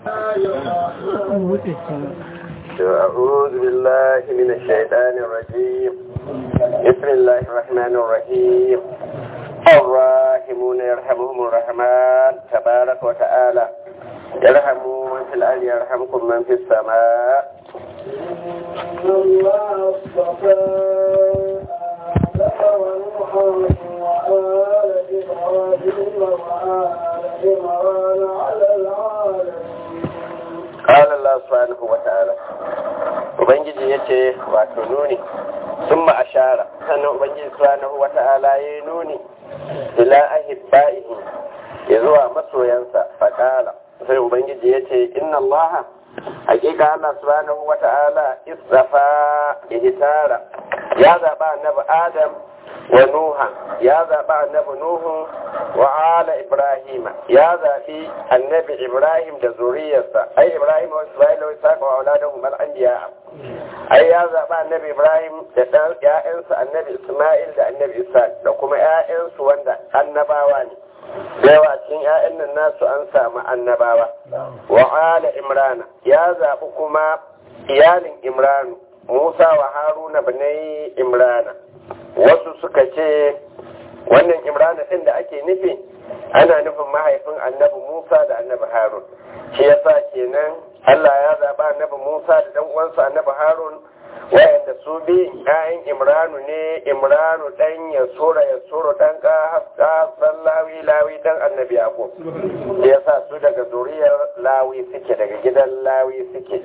أعوذ بالله من الشيطان الرجيم بسم الله الرحمن الرحيم الراحمون يرحمهم الرحمن تبارك وتعالى يرحموا من في الأرض يرحمكم من في السماء إن الله اصطفى آدم ونوحا وآل إبراهيم وآل عمران على العالمين قال الله سبحانه وتعالى Ubangiji ya ce wato nuni sun ma'ashara sannan Ubangiji subhanahu wa ta'ala ya yi nuni ila ahibba'ihi ya zuwa masoyansa faƙala sai Ubangiji ya ce inna Allah hakika Allah subhanahu wa ta'ala istafa ihtara ya zaɓa annabi Adam wa Nuha ya zaɓa annabi Nuhu wa ala Ibrahima ya zaɓi annabi Ibrahim da zuriyarsa ai Ibrahim wa Ismail wa Isaac wa auladahum al-anbiya ai ya zaɓa annabi Ibrahim da ɗan ƴaƴansa annabi Ismail da annabi Isaac da kuma ƴaƴansu wanda annabawa ne yawa cikin ƴaƴan nan nasu an samu annabawa wa ala Imrana ya zaɓi kuma iyalin Imranu Musa wa Haruna bane Imrana wasu suka ce wannan Imrana ɗin da ake nufi ana nufin mahaifin annabi Musa da annabi Harun shi yasa kenan Allah ya zaɓa annabi Musa da ɗan uwansa annabi Harun wayanda su bi ƴaƴan Imranu ne Imranu ɗan ya sura ya sura ɗan ƙasan lawi lawi ɗan annabi Yaqub shi yasa su daga zuriyar lawi suke daga gidan lawi suke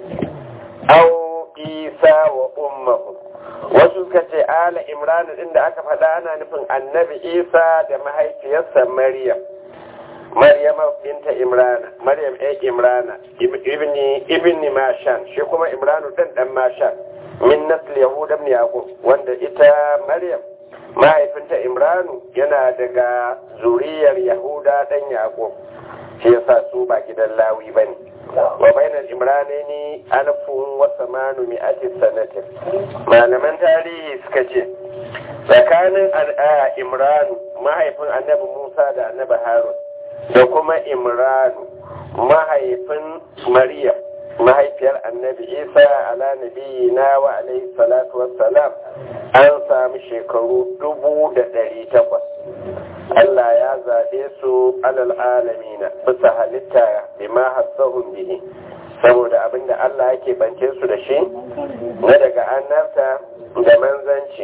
au Isa wa ummahu wasu suka ce ala Imranu ɗin da aka faɗa ana nufin annabi Isa da mahaifiyarsa Maryam Maryama binta Imrana, Maryam ɗan Imrana, ibni ibni Mashan, shi kuma Imranu ɗan ɗan Mashan, min nasl Yahuda ibn Yaqub, wanda ita Maryam mahaifinta Imranu yana daga zuriyar Yahuda ɗan Yaqub. Shi yasa su ba gidan Lawi bane. Wa bainal Imranaini alfun wa samanu mi'ati sanatin. Malaman tarihi suka ce tsakanin al'a Imranu mahaifin Annabi Musa da Annabi Harun da kuma imranu mahaifin maryam mahaifiyar annabi isa ala nabi na wa alaihi salatu wassalam an sami shekaru dubu da ɗari takwas Allah ya zaɓe su alal alamina bisa halitta bima hassahun bihi saboda abinda Allah yake bance su da shi na daga annabta da manzanci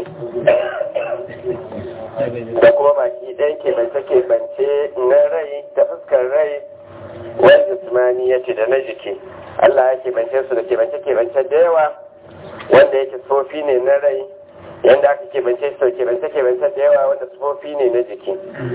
da kuma baki ɗaya keɓance-keɓance na rai da fuskar rai wani jismani ya ce da na jiki Allah ya keɓance su da keɓance-keɓance da yawa wanda yake sofi ne na rai yadda aka keɓance su da keɓance-keɓance da yawa wanda sofi ne na jiki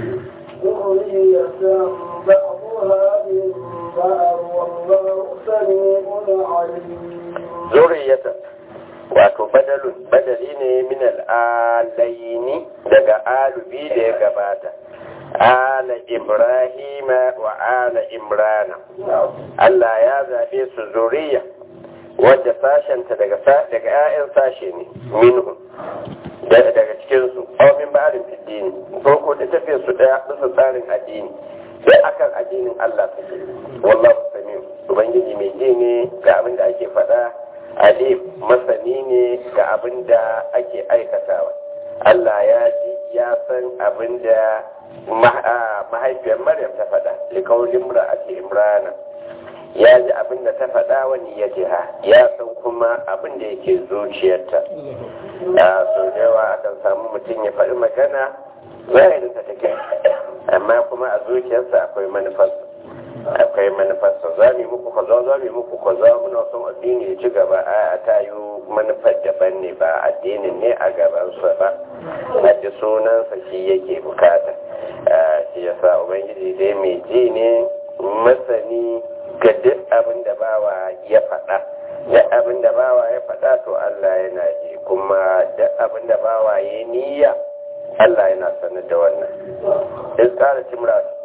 zuriyata wato badalun badali ne min al'alaini daga alubi da ya gabata ala ibrahima wa ala imrana Allah ya zaɓe su zuriya wadda sashenta daga daga 'ya'yan sashe ne minhu daga cikin su aw min ba'din fiddini ko ko da tafiyar su daya bisa tsarin addini sai akan addinin Allah suke wallahu samiu ubangiji mai ji ne ga abin da ake faɗa Ali masani ne ga abin da ake aikatawa. Allah ya ji ya san abin da mahaifiyar Maryam ta faɗa, likaulin ake Imrana. Ya ji abin da ta faɗa wani ya jiha, ya san kuma abin da yake zuciyarta. Ya so da yawa akan samu mutum ya faɗi magana zahirinta take, amma kuma a zuciyarsa akwai manufarsa. akwai manufarsa za mu muku kaza za mu muku kaza muna son addini ya ci gaba a ta yi manufar daban ne ba addinin ne a gabansa ba a ji sunansa shi yake bukata shi ya sa ubangiji dai mai ji ne masani ga duk abin da bawa ya faɗa duk abin da bawa ya faɗa to Allah yana ji kuma duk abin da bawa ya niyya Allah yana sanar da wannan. Iskara Timratu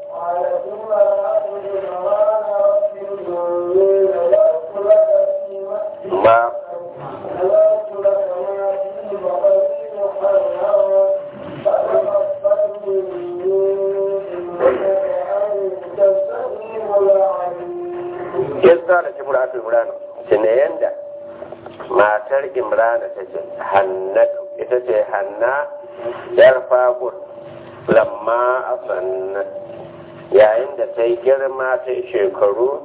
ma iz kala ce muratu imran tuna yanda matar imran ta ce hannatu ita ce hanna yar fakul lamma asanna yayin da ta yi girma ta yi shekaru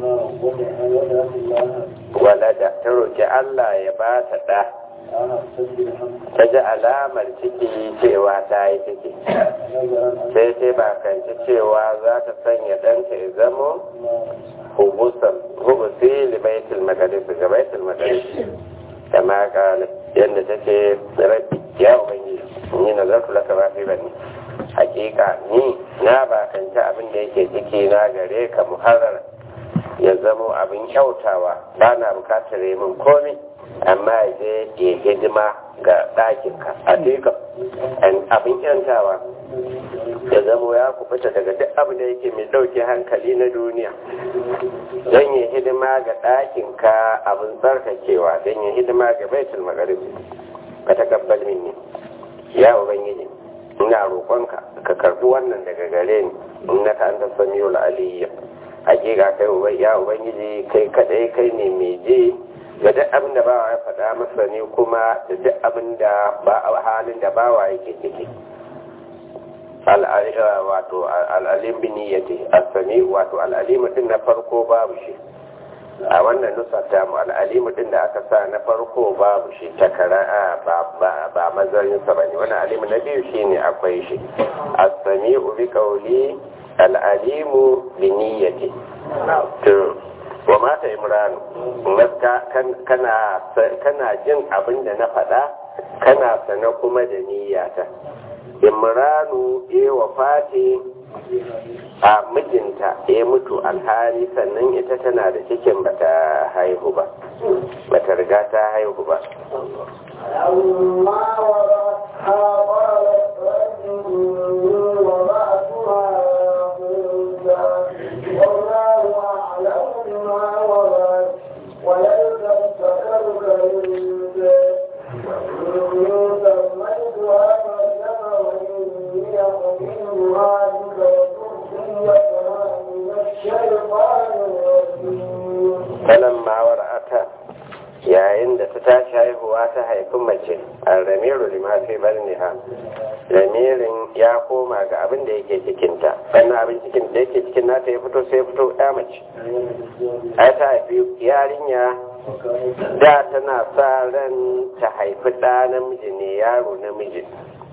walada ta roki Allah ya ba ta ɗa ta ji alamar ciki cewa ta yi ciki sai sai ba kanci cewa za ta sanya ɗanta ya zamo hubusan hubusi libaitul maqdis ga baitul maqdis kama kala yadda take rabbi ya ubangiji ni nazartu laka ma fi bani hakika ni na ba kanci abin da yake ciki na gare ka muharrar ya zamo abin kyautawa ba na bukatar min komi amma ya je ya hidima ga ɗakinka a duka abin kyantawa ya zamo ya kubuta daga duk abin da yake mai ɗauke hankali na duniya don ya hidima ga ɗakinka abin tsarkakewa don ya hidima ga baitul magarib ka takabbal minni ya ubangiji ina roƙonka ka karɓi wannan daga gare ni innaka anta samiul aliyya hakika kai ubai ya ubangiji kai kadai kai ne mai je ga duk abin da bawa ya faɗa masa ne kuma da duk abin da ba halin da bawa yake ciki wato al'alim bin niyyati asani wato al'alim din na farko babu shi a wannan nusa ta mu al'alim din da aka sa na farko babu shi ta kara'a ba ba mazarin sa bane wannan alim na biyu shine akwai shi asani bi qawli al'alimu bi niyyati to wa mata imranu kana jin abin da na faɗa kana sana kuma da niyyata imranu ya wafati a mijinta ya mutu alhali sannan ita tana da cikin bata haihu ba bata riga ta haihu ba فلما وضعتها قالت رب إني وضعتها أنثى والله أعلم بما وضعت وليس الذكر كالأنثى وإني سميتها مريم وإني أحملها بك وذريتها من الشيطان الرجيم falamma war'ata yayin da ta tashi haihuwa ta haifi mace al-ramiru lima fi barniha ramirin ya koma ga abin da yake cikinta sannan abin cikin da yake cikin nata ya fito sai ya fito ya mace ai ta haifi yarinya da tana sa ran ta haifi ɗa namiji ne yaro namiji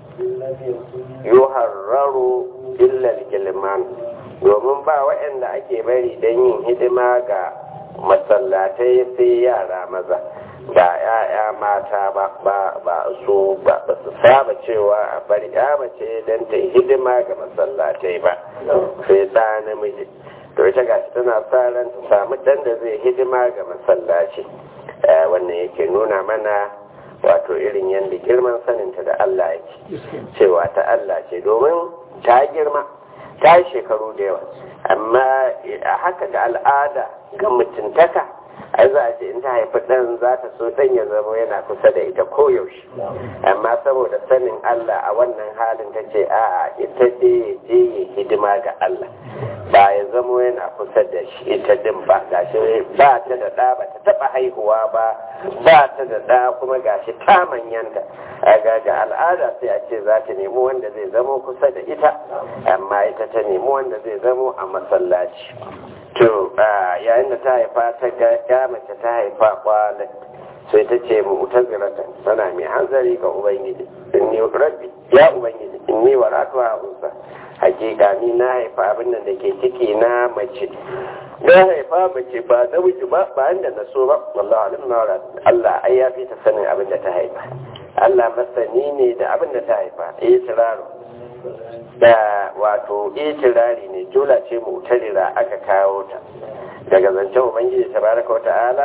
yuharraru illa gilman domin ba waɗanda ake bari don yin hidima ga masallatai sai yara maza ba ya'ya mata ba ba ba su ba ba su saba cewa a bari ya mace don ta yi hidima ga masallatai ba sai ɗa namiji to ita gashi tana sa ran ta samu ɗan da zai hidima ga masallaci wannan yake nuna mana wato irin yadda girman saninta da Allah yake cewa ta Allah ce domin ta girma ta yi shekaru da yawa amma a haka da al'ada ga mutuntaka ai za a ce in ta haifi ɗan za ta so ɗan ya zama yana kusa da ita koyaushe amma saboda sanin Allah a wannan halin ta ce a'a ita ce je yi hidima ga Allah ba ya zama yana kusa da shi ita din ba gashi ba ta da ɗa ba ta taɓa haihuwa ba ba ta da ɗa kuma gashi ta manyanta a ga al'ada sai a ce za ta nemi wanda zai zama kusa da ita amma ita ta nemi wanda zai zama a masallaci to yayin da ta haifa ta ga ya mace ta haifa kwanan sai ta ce mu utazirata tana mai hanzari ga ubangiji in ni rabbi ya ubangiji in ni waratu a unsa hakika ni na haifa abin nan da ke ciki na mace na haifa mace ba namiji ba ba da na so ba wallahi alim na Allah ai ya fi ta sanin abin da ta haifa Allah masani ne da abin da ta haifa eh tiraro da wato itirari ne jula ce mutarira aka kawo ta daga zancen ubangiji tabaraka wa ta'ala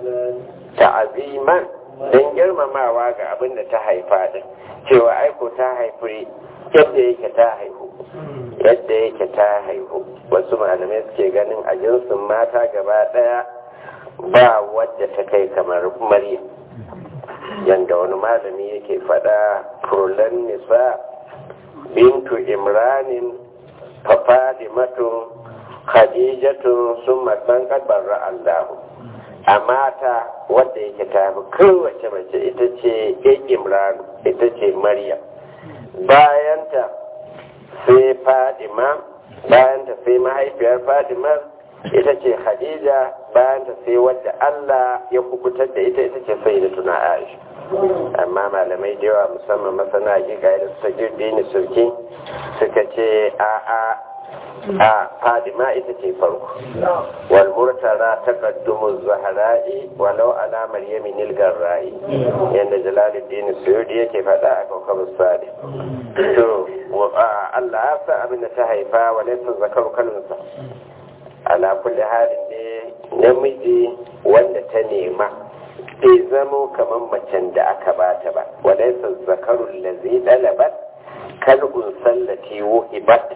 ta'aziman don girmamawa ga abin da ta haifa din cewa aiko ta haifi yadda yake ta haihu yadda yake ta haihu wasu malamai suke ganin a jinsin mata gaba daya ba wadda ta kai kamar maryam yanda wani malami yake fada kurulan nisa bintu imranin fafadimatun khadijatu summa man qadara Allahu a mata wadda yake ta fi kowace mace ita ce Imran ita ce Maryam bayanta sai Fadima bayanta sai mahaifiyar Fadima ita ce Khadija bayanta sai wadda Allah ya kubutar da ita ita ce Sayyidatuna Aisha amma malamai da yawa musamman masana hakika da suka girbe ni surki suka ce a a a fadima ita ce farko wal murtala taqaddumu zahra'i walau ala maryami nil garra'i yanda jalaluddin suyudi yake faɗa a kawkabu sadi to Allah ya sa abin da ta haifa wa laysa zakaru kalunsa ala kulli halin ne namiji wanda ta nema bai zamo kamar macen da aka bata ba walaisa zakarun lazi dalabat kalbun sallati wuhibat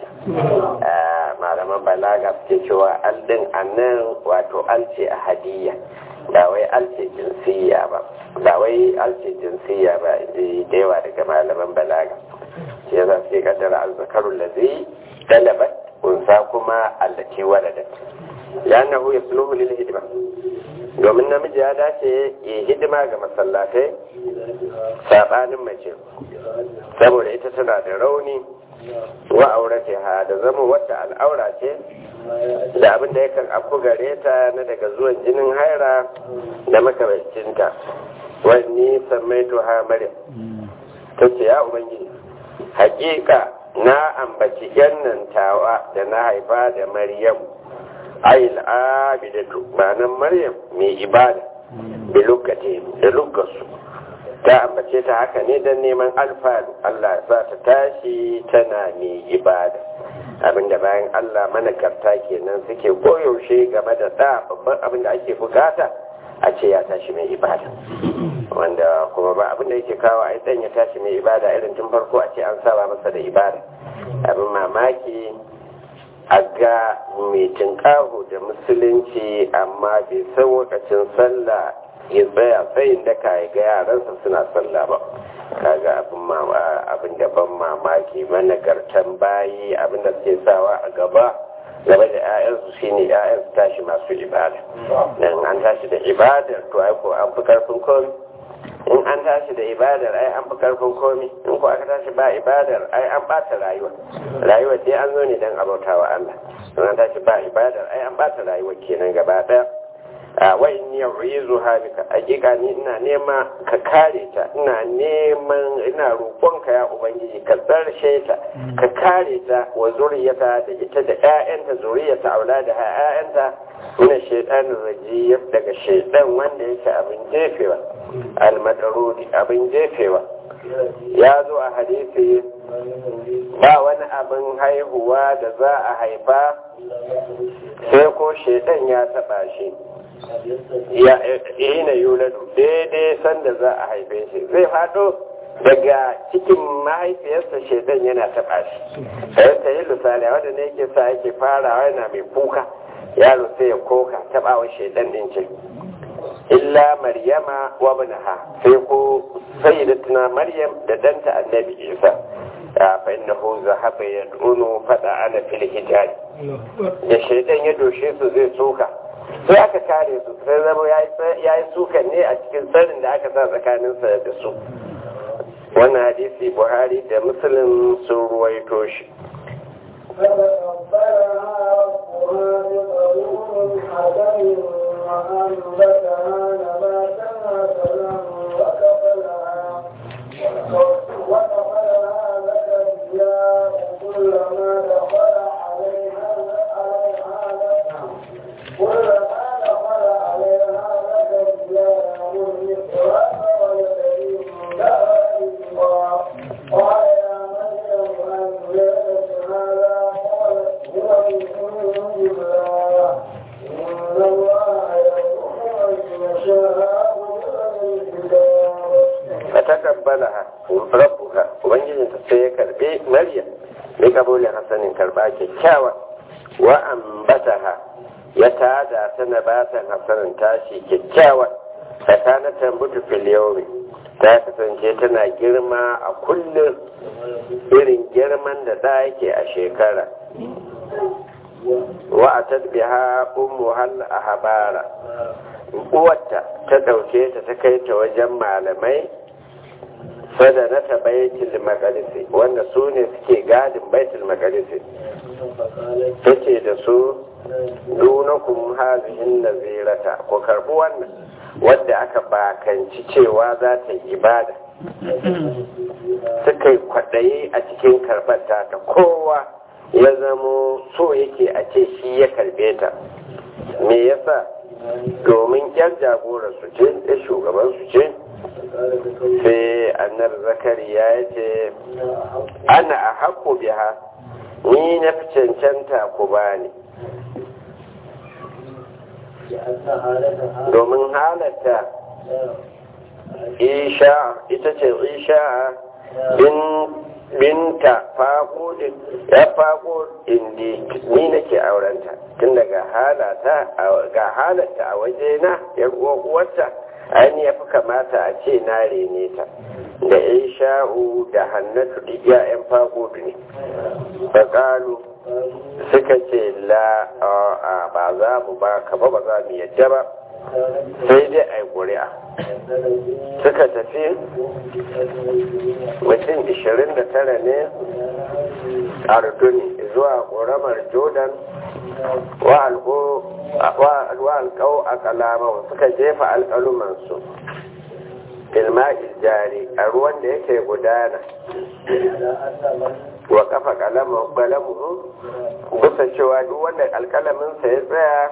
malaman balaga suke cewa aldin annan wato alce a hadiyya ba wai alce jinsiya ba ba wai alce jinsiya ba da yawa daga malaman balaga shi yasa sai kaddara alzakarun lazi dalabat unsa kuma allati waladat لأنه يصلح للهدمة domin namiji ya dace ya hidima ga masallatai sabanin mace saboda ita tana da rauni wa aurate ha da zama wata al'aura ce da abin da yakan afku gare ta na daga zuwan jinin haira da makamancinta wani sammaito ha maryam ta ce ya ubangiji hakika na ambaci yan tawa da na haifa da maryam ayil abidatu ma'anar maryam mai ibada da lokacin da lugasu ta ambace ta haka ne don neman alfalu Allah za ta tashi tana mai ibada abinda bayan Allah manakarta kenan suke koyaushe game da da babban abinda ake bukata a ce ya tashi mai ibada wanda kuma ba abinda yake kawo a dan ya tashi mai ibada irin tun farko a ce an saba masa da ibada abin mamaki a ga mai tinkaho da musulunci amma bai san lokacin sallah ya tsaya tsayin da ka ga yaransa suna sallah ba kaga abin abin da ban mamaki managartan bayi abin da suke sawa a gaba game da 'ya'yansu shine 'ya'yansu tashi masu ibada dan an tashi da ibadar to ai ko an fi karfin komi in an tashi da ibadar ai an fi karfin komi in ko aka tashi ba ibadar ai an bata rayuwa rayuwa dai an zo ne dan abautawa Allah in an tashi ba ibadar ai an bata rayuwa kenan gaba daya a wa inni yu'izu halika hakika ni ina nema ka kare ta ina neman ina roƙonka ya ubangiji ka tsarshe ta ka kare ta wa zuriyata da ita da ƴaƴanta zuriyata aulada ha ƴaƴanta ina shaytanir rajim daga shaytan wanda yake abin jefewa almadarudi abin jefewa ya zo a hadisi ba wani abin haihuwa da za a haifa sai ko shaidan ya taba shi ya ina yuladu daidai sanda za a haife shi zai fado daga cikin mahaifiyarsa shaidan yana taba shi sai ta yi lusali wanda ne yake sa yake farawa yana mai kuka yaro sai ya koka tabawa shaidan din ce illa maryama wa ibnaha sai ko sayyidatuna maryam da danta annabi isa fa innahu zahaba yad'unu fada ana fil hijaj da shaidan ya doshe su zai soka sai aka kare su sai zama ya yi sukan ne a cikin tsarin da aka sa tsakaninsa da su wannan hadisi buhari da muslim sun ruwaito shi وأنبتها نباتا حسنا وكفلها وكفلها زكريا كلما دخل عليها عليها كلما دخل عليها زكريا المحراب ويدعي الله قال يا مريم أن لك هذا قالت هو من عند الله إن الله يرحم من يشاء بغير حساب fatakabbalaha rabbuha ubangijinta sai ya karbe maryam bi kabulin hasanin karba kyakkyawa wa ambataha ya tada ta nabatan hasanin tashi kyakkyawa tsakanin tambutu fil yawmi ta kasance tana girma a kullum irin girman da da yake a shekara wa atat biha ummu hal ahbara uwarta ta dauke ta ta kai ta wajen malamai sadana ta baitul maqdis wanda su ne suke gadin baitul maqdis tace da su dunakum hazihin nazirata ko karbi wannan wadda aka bakanci cewa za ta yi ibada suka yi kwaɗayi a cikin karɓar ta kowa ya zamo so yake a ce shi ya karbe ta me yasa domin yar jagora su ce ya shugaban su ce sai annar zakariya ya ce ana a haƙo biha ni na fi cancanta ku bani domin halatta isha ita ce isha bin binta faƙudin ya faƙo indi ni nake aurenta tun daga halata ga halatta a wajena ya uwarta ainihin ya fi kamata a ce na rene ta da isha'u da hannatu duk ya'yan faƙudu ne faƙalu suka ce la a ba za mu ba ka ba ba za mu yadda ba sai dai a yi ƙuri'a suka tafi mutum 29 ne a ruduni zuwa ƙoramar jordan wa alƙau a kalama suka jefa alƙalumansu ilma'il jari a ruwan da yake gudana wa kafa kalamu bisa cewa duk wanda alƙalaminsa ya tsaya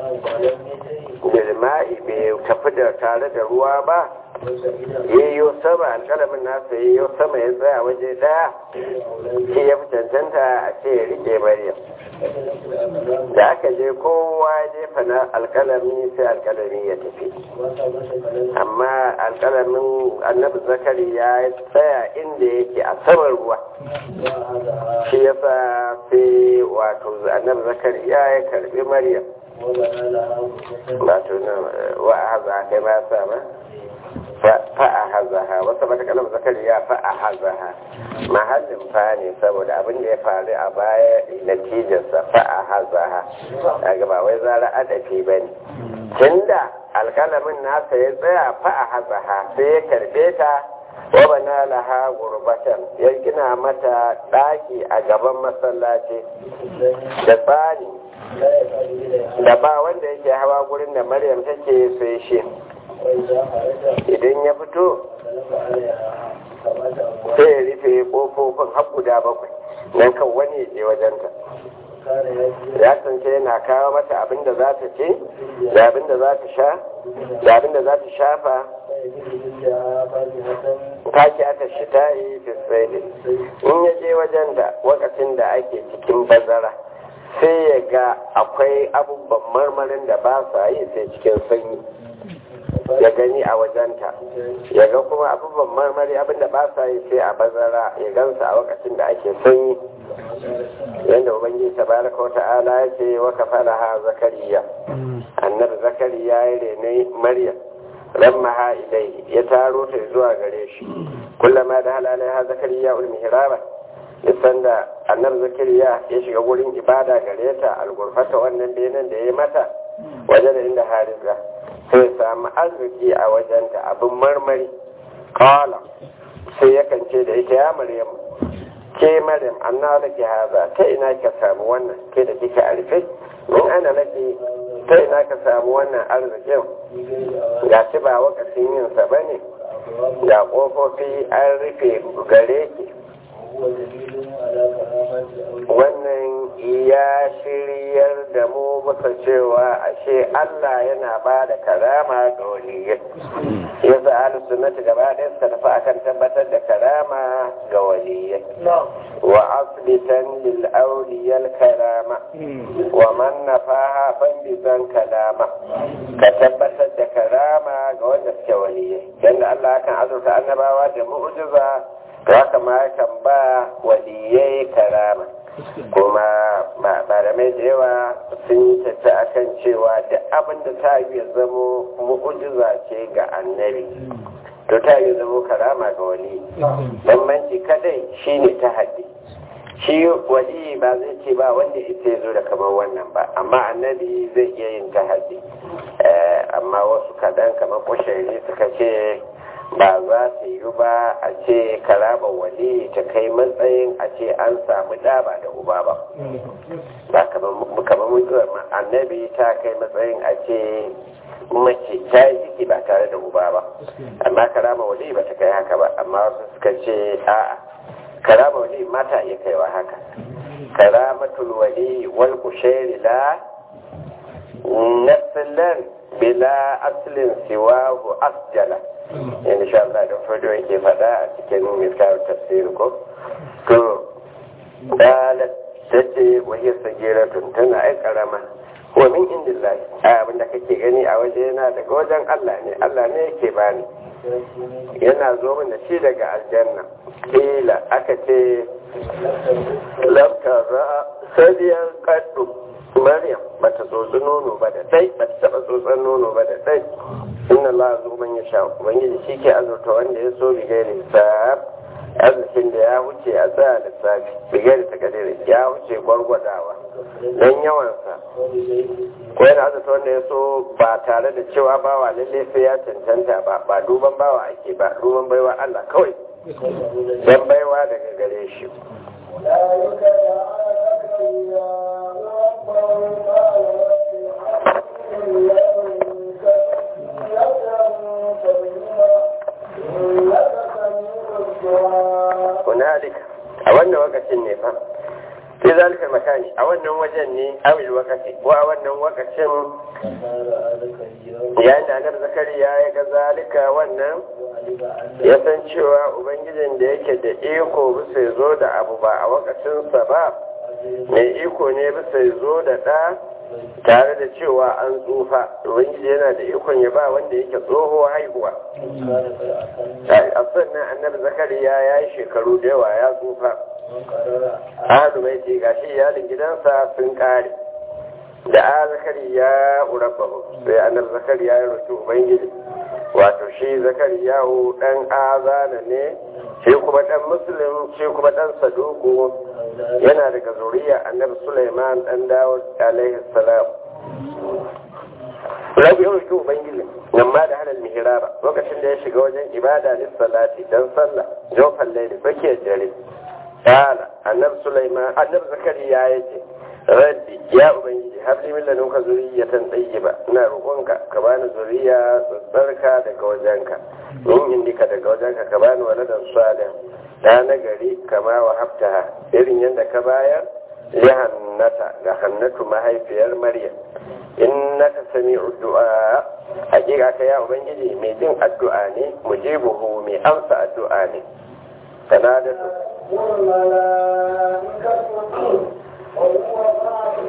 bilma'i bai tafi da tare da ruwa ba yayyo sama alƙalamin nasa yayyo sama ya tsaya waje ɗaya shi ya fi cancanta a ce ya rike maryam da aka je kowa jefa na alƙalami sai alƙalami ya tafi amma alƙalamin annabi zakari ya tsaya inda yake a saman ruwa shi ya sa sai wato annabi zakari ya karbi maryam wato na wa haza kai ma sa ma fa a hazaha wasu mata kalam zakariya fa a hazaha mahallin fa ne saboda abin da ya faru a baya natijarsa fa a hazaha daga ba wai zara adafi ba ne tunda alkalamin nasa ya tsaya fa a hazaha sai ya karbe ta wa bana laha gurbatan ya gina mata daki a gaban masallaci da tsani da ba wanda yake hawa gurin da maryam take sai shi idan ya fito sai ya rufe kofofin har guda bakwai nan kan wani ya je wajenta ya kasance yana kawo mata abin da za ta ce da abin da za ta sha da abin da za ta shafa taki aka shi ta yi fisraeli in ya je wajenta wakacin da ake cikin bazara sai ya ga akwai abubuwan marmarin da ba sa yi sai cikin sanyi ya gani a wajenta ya ga kuma abubuwan marmari abinda ba sa yi sai a bazara ya gansa a lokacin da ake sanyi yadda ubangiji tabaraka wata'ala ya ce wa kafala ha zakariya annabi zakariya ya rene maryam lamma ha ilai ya taro ta zuwa gare shi kullama da halalai ha zakariya ul mihraba nisan da annabi zakariya ya shiga wurin ibada gare ta algurfata wannan benin da ya yi mata wajen inda harisa sai samu arziki a wajenta abin marmari kawala sai yakan ce da ita ya maryam ke maryam anna laki haza ta ina ka samu wannan ke da kika arfe min ana laki ta ina ka samu wannan arzikin ga shi ba wakacin yin sa bane ga kofofi an rufe gare ki wannan ya shiryar da mu muka cewa ashe Allah yana ba da karama ga waliyai ya sa ahlus sunnati gaba ɗaya suka tafi akan tabbatar da karama ga waliyai wa asbitan lil awliyal karama wa man nafaha fan bizan kalama ka tabbatar da karama ga wanda suke waliyai yanda Allah kan azurta annabawa da mu'jiza to haka ma yakan ba waliyai karama kuma malamai da yawa sun tafi akan cewa da abin da ta yi zamo mu'ujiza ce ga annabi to ta yi zamo karama ga wani bambanci kadai shine ta haddi shi wali ba zai ce ba wanda ita ya zo da kamar wannan ba amma annabi zai iya yin tahaddi amma wasu kaɗan kamar kushari suka ce ba za su yi ba a ce karaba wali ta kai matsayin a ce an samu da ba da uba ba ba kamar mutuwar annabi ta kai matsayin a ce mace ta yi ciki ba tare da uba ba amma karama wali ba ta kai haka ba amma wasu suka ce a'a karama wali mata iya kaiwa haka karamatul wali wal kushairi la nasilan bila aslin siwahu asjala in sha Allah da fado yake faɗa a cikin miskar tafsir ko to dalat tace wahiyar sagiratun tana ai karama wa min indillahi abin da kake gani a waje yana daga wajen Allah ne Allah ne yake bani yana zo min da shi daga aljanna kila aka ce lamtara sadiyar kaddu maryam bata tsotsi nono ba da dai bata taba tsotsan nono ba da dai inna Allah zo man ya sha ubangiji shi ke azurta wanda ya so bi gairi hisab arzikin da ya wuce a tsaya lissafi bi gairi takadiri ya wuce gwargwadawa don yawansa ko yana azurta wanda ya so ba tare da cewa bawa lalle sai ya cancanta ba ba duban bawa ake ba duban baiwa Allah kawai don baiwa daga gare shi ذلك جعل hunalika a wannan wakacin ne fa sai zalika makani a wannan wajen ne awil wakaci ko a wannan wakacin yayin da annabi zakariya ya ga zalika wannan ya san cewa ubangijin da yake da iko bisa ya zo da abu ba a wakacinsa ba mai iko ne bisa ya zo da ɗa tare da cewa an tsufa ubangiji yana da ikon ya ba wanda yake tsoho haihuwa a sannan annabi zakariya ya yi shekaru da yawa ya tsufa ahlu mai ce gashi iyalin gidansa sun kare da a zakariya urabbahu sai annabi zakariya ya roki ubangiji wato shi zakariya dan azana ne shi kuma dan muslim shi kuma dan saduku yana daga zuriya annabi Sulaiman dan Dawud alaihi salam Rabi yau shi Ubangiji nan ma da halal mihraba lokacin da ya shiga wajen ibada lis salati dan sallah jofan laili bakiyar dare kana annabi Sulaiman annabi Zakariya yace Rabbi ya Ubangiji habli min ladunka zuriyatan tayyiba ina roƙonka ka bani zuriya tsarka daga wajenka in indika daga wajenka ka bani waladan salih da na gari kama wa haftaha irin yadda ka bayar ya hannata ga hannatu mahaifiyar maryam in naka sami addu'a hakika ka ya ubangiji mai jin addu'a ne mujibuhu mai amsa addu'a ne kana da su وهو قائل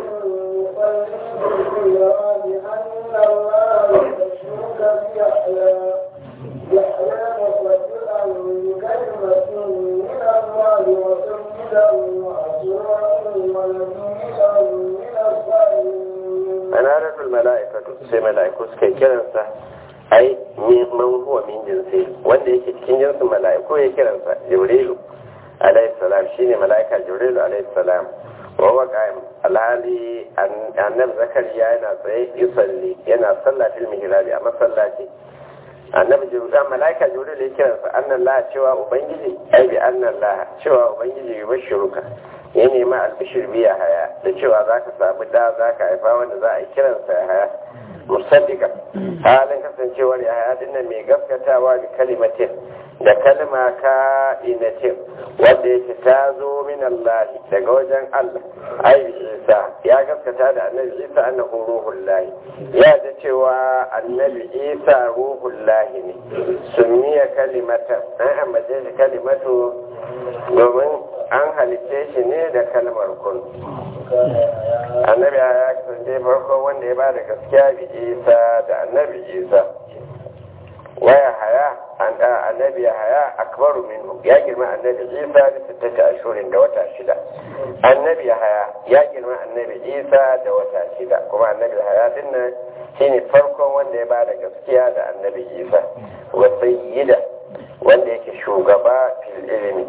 يصلي بأن الله يبشرك بيحيى يحيى مصدقا بكلمة من الله وسيدا وحسورا ونبيا من الصالحين anaratul mala'ikatu sai mala'iku suka yi kiransa ai man huwa min jinsi wanda yake cikin jinsin mala'iku ya kiransa jibrilu alayhi salam shine mala'ika jibrilu alayhi salam wa huwa qa'im alhali annabi zakariya yana tsaye yusalli yana sallah fil mihrabi a masallaci annabi jibril mala'ika jibril ya kiransa annan la cewa ubangiji ai bi annan la cewa ubangiji yubashiruka ya nema albishir biya haya da cewa za ka samu da za ka haifa wanda za a yi kiransa ya haya musaddika halin kasancewar ya haya dinnan mai gaskatawa da kalimatin da kalma ka inatin wanda yake ta zo min Allah daga wajen Allah ai Isa ya gaskata da annabi Isa annahu ruhul lahi ya da cewa annabi Isa ruhul lahi ne sunniya kalimatan an ambace shi kalimatu domin an halice shi ne da kalmar kun annabi ya kasance farko wanda ya ba da gaskiya bi isa da annabi isa waya haya an da annabi haya akbaru minhu ya girma annabi isa da sittata ashurin da wata shida annabi haya ya girma annabi isa da wata shida kuma annabi haya dinnan shine farkon wanda ya ba da gaskiya da annabi isa wa sayyida wanda yake shugaba fil ilimi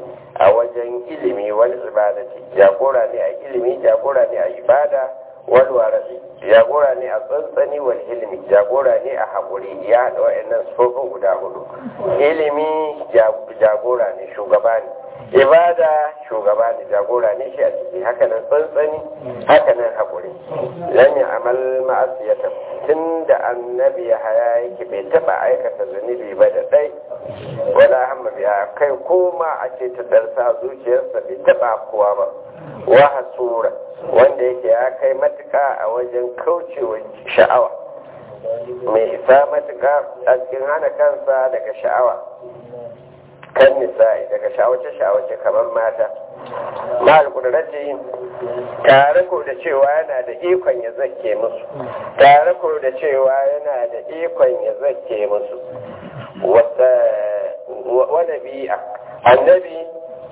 a wajen ilimi wani ibadati jagora ne a ilimi jagora ne a ibada wal warasi jagora ne a tsantsani wal ilimi jagora ne a haƙuri ya haɗa wa'annan sufofin guda hudu ilimi jagora ne shugaba ne ibada shugaba ne jagora ne shi a ciki hakanan tsantsani hakanan haƙuri lam amal ma'asiyata tun da annabi ya haya yake bai taɓa aikata zunubi ba da ɗai wala hamma biya kai koma a ce ta darsa zuciyarsa bai taɓa kowa ba wa hasura wanda yake ya kai matuƙa a wajen kaucewa sha'awa mai isa matuƙa a cikin hana kansa daga sha'awa kan nisa'i daga shawace-shawace kamar mata mal kudrati tare ko da cewa yana da ikon ya zake musu tare ko da cewa yana da ikon ya zake musu wata bi'a annabi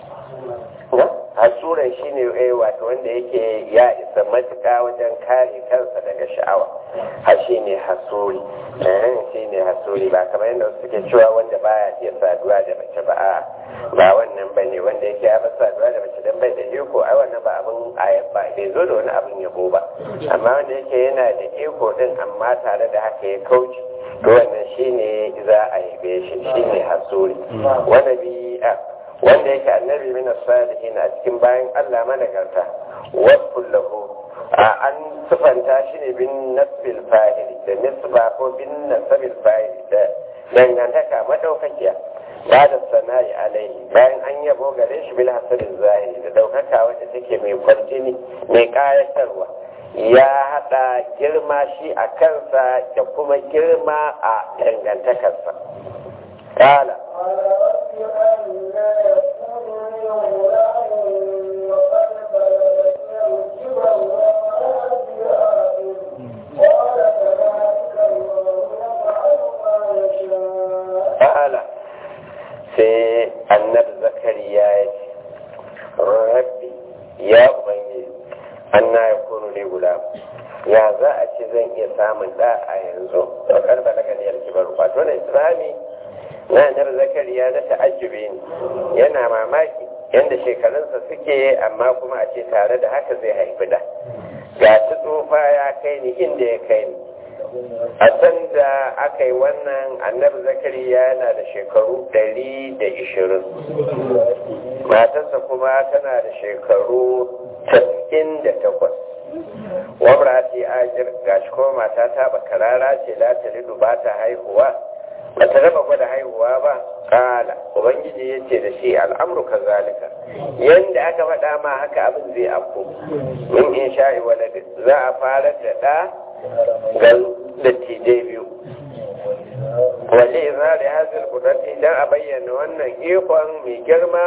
hasuran shi ne wato wanda yake ya isa matuƙa wajen kare kansa daga sha'awa ha shi ne hasuri shi ne hasuri ba kamar yadda suke cewa wanda baya iya saduwa da mace ba a ba wannan ba ne wanda yake ya saduwa da mace don bai da iko ai wannan ba abin ayat ba bai zo da wani abin yabo ba amma wanda yake yana da iko din amma tare da haka ya kauce to wannan shi ne za a yabe shi shi ne hasuri wani bi'a wanda yake annabi min salihin a cikin bayan Allah managarta wasful lahu a an sifanta shi ne bin nasbil fa'il da nisba ko bin nasabil fa'il da dangantaka madaukakiya ba da sana'i alaihi bayan an yabo gare shi bil hasarin zahiri da daukaka wacce take mai kwarjini mai kayatarwa ya hada girma shi a kansa da kuma girma a dangantakarsa kala ta'ala sai annabi zakariya ya ce rabbi ya ubangiji anna ya kunu ne guda ya za a ce zan iya samun da a yanzu da karba daga niyar kibar wato na islami na annabi zakariya na ta'ajjubi ne yana mamaki yadda shekarunsa suke amma kuma a ce tare da haka zai haifi da ga tsufa ya kai ni inda ya kai ni a can da aka yi wannan annabi zakariya yana da shekaru ɗari da ishirin matarsa kuma tana da shekaru tas'in da takwas wamra ce ajir gashi kuma mata ta bakarara ce la ta lidu ba ta haihuwa ba ta raba gwada haihuwa ba kala ubangiji ya ce da shi al'amru ka zalika yadda aka faɗa ma haka abin zai afko min in sha'i waladin za a fara da ɗa ga dattijai biyu wale izari hazil kudurti don a bayyana wannan ikon mai girma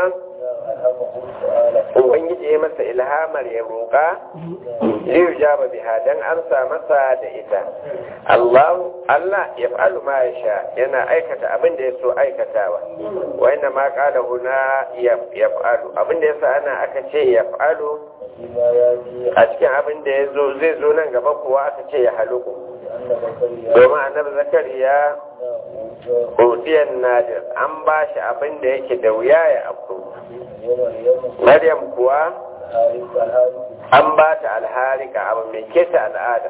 ubangiji ya masa ilhamar ya roƙa liyu jaba biha don amsa masa da ita Allah Allah ya fa'alu ma ya sha yana aikata abin da ya so aikatawa wanda ma kala huna ya fa'alu abin da ya sa ana aka ce ya fa'alu a cikin abin da ya zo zai zo nan gaba kuwa aka ce ya haluku domin annabi zakariya hudiyar nadir an ba shi abin da yake da wuya ya afku maryam kuwa an ba ta alharika abu mai keta al'ada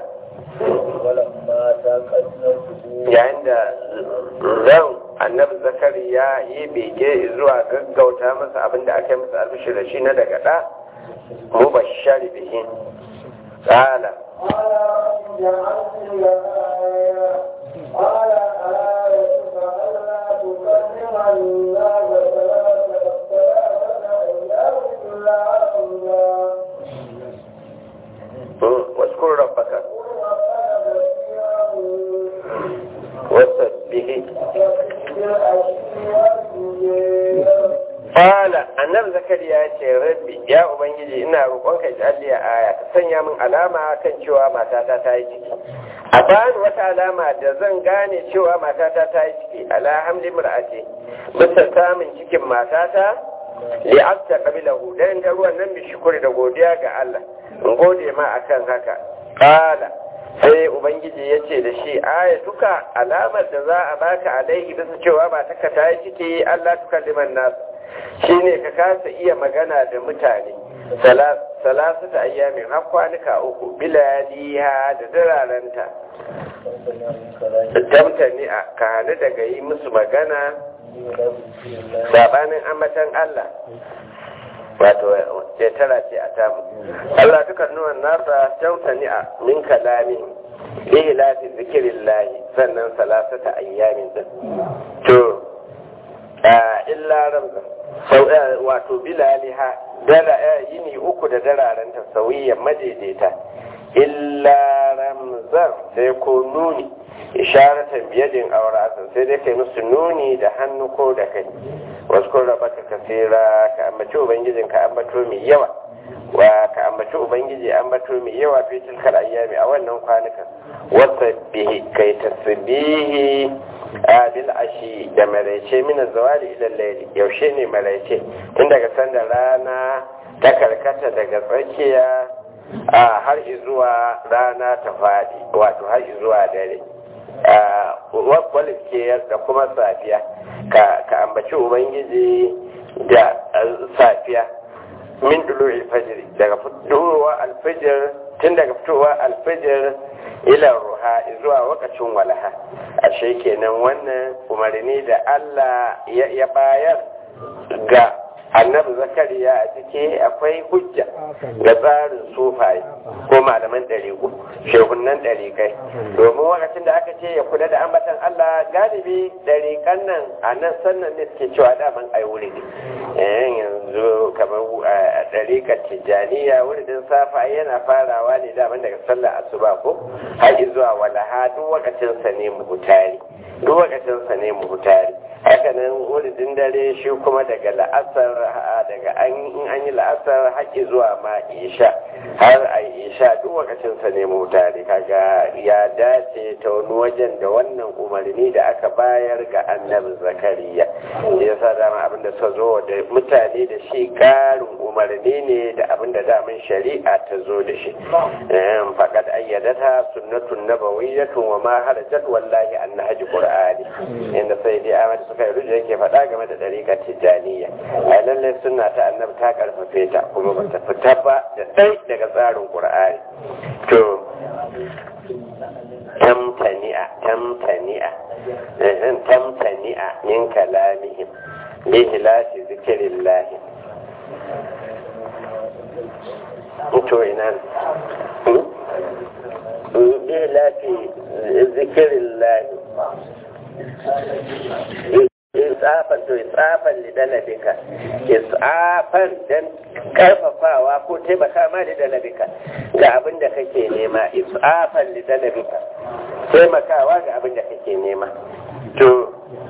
yayin da ran annabi zakariya yi bege zuwa gaggauta masa abin da aka yi masa albishi da shi na daga ɗa mubashshar bihin قال قال آيتك ألا تكلم الناس ثلاثة ثلاثة أيام إلا الله واذكر ربك وسبه Fala, annabi Zakariya ya ce, Rabbi, ya Ubangiji, ina roƙonka ji a aya, ta sanya min alama kan cewa matata ta yi ciki. A bani wata alama da zan gane cewa matata ta yi ciki, alhamdi mur'ati, bisa samun cikin matata, li'abta qabilahu dan da ruwan nan bi shukuri da godiya ga Allah. In gode ma akan haka. Fala, sai ubangiji ya ce da shi aya duka alamar da za a baka alaihi bisa cewa ba ta ta yi ciki Allah tuka liman nasu shine ka kasa iya magana da mutane salasu ta ayyamin har kwanuka uku bilaliha da dararenta tamtani a kane daga yi musu magana sabanin ambatan Allah wato ya tara ce a tamu Allah duka nuwan nasa tamtani a min kalami bihi lafi zikirin lahi sannan salasata ayyamin din to illa ramza sau wato bilaliha dala yini uku da dararen ta sauyiyan madaidaita illa ramzan sai ko nuni isharatan biyadin auratan sai dai kai musu nuni da hannu ko da kai wasu kun raba ka kasira ka ambaci ubangijin ka ambato mai yawa wa ka ambaci ubangiji ambato mai yawa fi tilkar ayyami a wannan kwanukan wasa bihi kai tasbihi a bil ashi da maraice mina zawali ila layli yaushe ne maraice tun daga sanda rana ta karkata daga tsakiya a har zuwa rana ta fadi wato har zuwa dare walke da kuma safiya ka ambaci ubangiji da safiya min dulu alfajir daga fitowa alfajir tun daga fitowa alfajir ila ruha zuwa wakacin walaha ashe kenan wannan umarni da Allah ya bayar ga annabi zakariya a ciki akwai hujja ga tsarin sufaye ko malaman ɗariƙo shehunan ɗariƙai domin wakacin da aka ce ya kula da ambatan Allah galibi ɗariƙan nan a nan sannan ne suke cewa daman ai wuri ne yanzu kamar a ɗariƙar tijjaniya wuridin safa yana farawa ne daman daga sallar asuba ko har zuwa walaha duk wakacinsa ne muhutari duk wakacinsa ne muhutari hakanan wuridin dare shi kuma daga la'asar daga in an yi la'asar haƙi zuwa ma isha har a isha duk wakacinsa ne mutane kaga ya dace ta wani wajen da wannan umarni da aka bayar ga annabi zakariya ya sa dama abinda suka zo da mutane da shi ƙarin umarni ne da abinda daman shari'a ta zo da shi faƙad ayyadata sunnatun nabawiyyatun wa ma harajat wallahi an nahaji qur'ani inda sai dai Ahmad suka yi rujo yake faɗa game da ɗariƙar tijjaniya a lallai suna ta annabi ta karfafe ta kuma ba ta fita ba da ɗai daga tsarin ƙur'ani to tamtani'a tamtani'a tamtani'a min kalamihim bi hilafi zikirillahi to ina bi hilafi zikirillahi isafan to isafan lidalabika isafan dan karfafawa ko taimaka ma lidalabika ga abin da kake nema isafan lidalabika taimakawa ga abin da kake nema to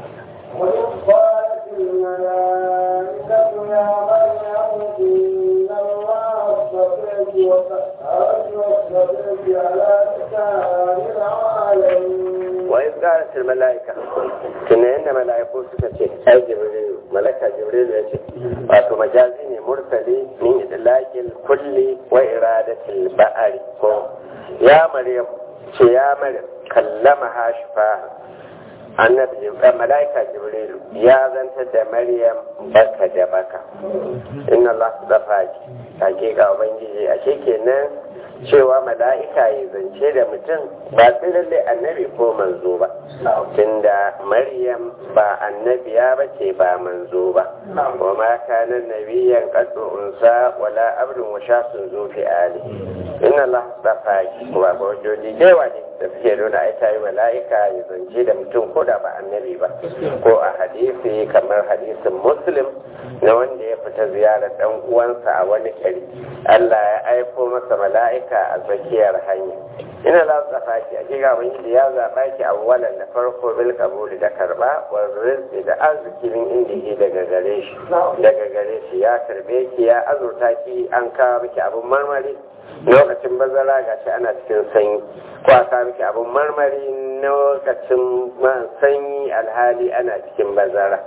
وقالت الملائكة يا مريم إن الله اصطفاك وسهرك واصطفاك على نساء العالمين wa iz qalat al malaika tunda yanda malaiku suka ce ai jibril malaika jibril ya ce wato majazi ne mursali min idlaqil kulli wa iradatil ba'ari ko ya maryam ce ya maryam kallama hashfa annabi jibril malaika jibril ya zanta da maryam baka da baka inna allah zafaki hakika ubangiji a kenan cewa mala'ika ya zance da mutum ba sai lalle annabi ko manzo ba tunda maryam ba annabiya ba ce ba manzo ba wa ma kana nabiyan qaddu unsa wala abdun wa shasun zu fi ali inna allah safaki wa ba wajoji dewa ne da suke nuna ai tayi mala'ika ya zance da mutum ko da ba annabi ba ko a hadisi kamar hadisin muslim na wanda ya fita ziyarar dan uwansa a wani kari Allah ya aiko masa mala'ika a tsakiyar hanya ina za su zafa ki a kiga wani ya zaɓa ki a walan da farko bil kabuli da karba wa rizqi da arziki min inda ke daga gare shi daga gare shi ya karbe ki ya azurta ki an kawo miki abun marmari lokacin bazara gashi ana cikin sanyi ko a kawo miki abun marmari lokacin sanyi alhali ana cikin bazara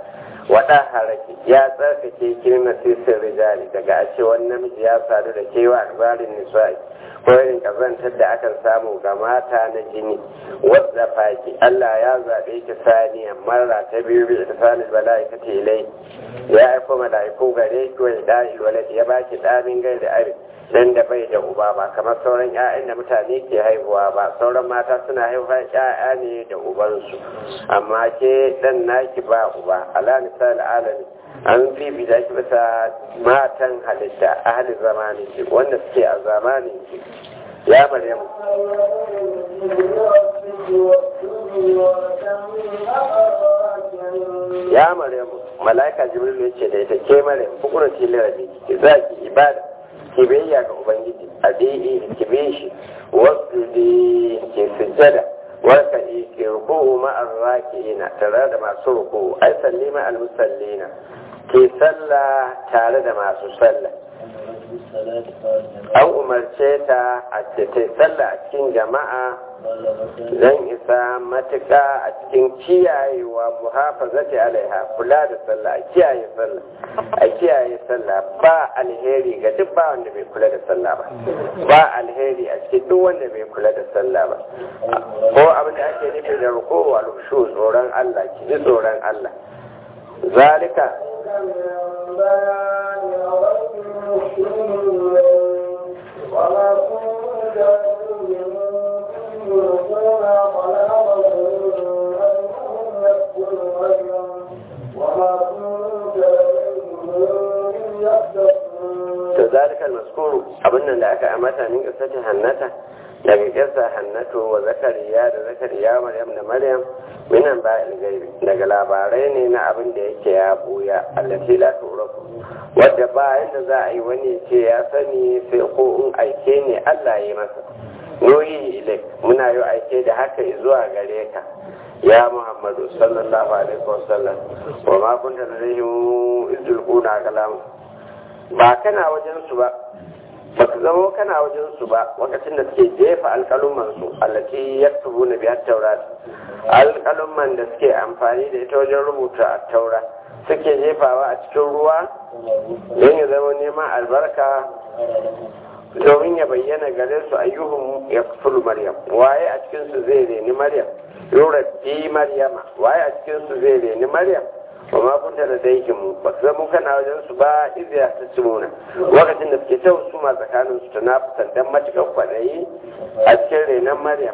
wada haraki ya tsarkake kirma sisir rijali daga a ce wani namiji ya sadu da kewa akbarin nisa'i ko irin kazantar da akan samu ga mata na jini wadda faki Allah ya zaɓe ki saniya marra ta biyu bi ihsanil malaikati ilai ya aiko malaiku gare ki wa da'il walad ya baki damin gai da abin dan da bai da uba ba kamar sauran ƴaƴan da mutane ke haihuwa ba sauran mata suna haihuwa ƴaƴa ne da ubansu amma ke dan naki ba uba ala misal alami an bibita ki bisa matan halitta ahli zamani ki wanda suke a zamanin ki ya maryam ya maryam malaika jibril ya ce da ita ke maryam bukura tilarabi ki za ki ibada ki biyayya ga ubangiji a daidai ki bi shi wasu da ke sujjada warka ke ruku'u ma'ar raki'ina tare da masu ruku'u ai salli ma'al musallina ke sallah tare da masu sallah an umarce ta a ce ta sallah a cikin jama'a zan isa matuƙa a cikin kiyayewa muhafazati alaiha kula da sallah a kiyaye sallah a kiyaye sallah ba alheri ga duk ba wanda bai kula da sallah ba ba alheri a cikin duk wanda bai kula da sallah ba ko abin da ake nufi da rukowa lushu tsoron Allah ki ji tsoron Allah zalika وما كنت to zalika al-mazkuru abin nan da aka amata min qissati hannata daga kissa hannatu wa zakariya da zakariya maryam da maryam minan ba gaibi daga labarai ne na abin da yake ya buya allati la turaku wadda ba yadda za a yi wani ce ya sani sai ko in aike ne Allah ya yi masa noyi ilai muna yi aike da haka zuwa gare ka ya muhammadu sallallahu alaihi wasallam wa ma kunta ladayhim izulquna kalam ba kana wajen su ba ba ka zama kana wajen su ba lokacin da suke jefa alƙaluman su allati yaktubuna bi at-taurat alƙaluman da suke amfani da ita wajen rubuta at-taura suke jefawa a cikin ruwa don ya zama neman albarka domin ya bayyana gare su ayyuhun ya fulu maryam waye a cikin su zai reni maryam yura fi maryama waye a cikin su zai reni maryam wa ma kunta da daikin mu ba su zama kana wajen su ba iziya ta cimuna lokacin da suke ta su ma tsakanin su ta nafisan dan matuƙar kwaɗayi a cikin renon maryam